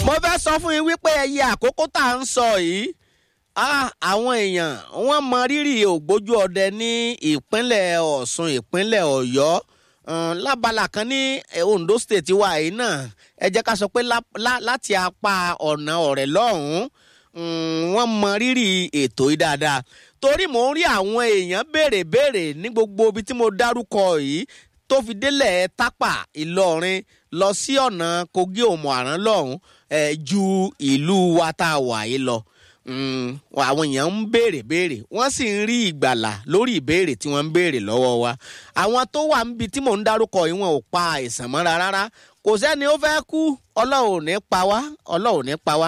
mo fẹ́ sọ fún yín wípé ẹyẹ àkókò tá à ń sọ yìí àwọn èèyàn wọ́n mọ rírì ògbójú ọdẹ ní ìpínlẹ̀ Ọ̀ṣun ìpínlẹ̀ Ọ̀yọ́ lábala kan ní Ondo state wa yìí náà ẹ jẹ́ ká sọ pé láti apá ọ̀nà ọ̀rẹ́ lọ́hùn-ún wọ́n mọ rírì ètò yìí dáadáa torí mò ń rí àwọn èèyàn béèrè béèrè ní gbogbo ibi tí mo dárúkọ yìí tó fi délẹ̀ tápà Ìlọrin lọ sí ọ̀nà Kogi òmò àrán lọ́hùn ẹ̀ ju ìlú wa tá a wà yìí lọ àwọn èèyàn ń béèrè béèrè wọ́n sì ń rí ìgbàlà lórí ìbéèrè tí wọ́n ń béèrè lọ́wọ́ wa àwọn tó wà níbi tí mò ń dárúkọ yìí wọn ò pa àìsàn mọ́ra rárá kò sẹ́ni ó fẹ́ kú ọlọ́run ò ní pa wá ọlọ́run ò ní pa wá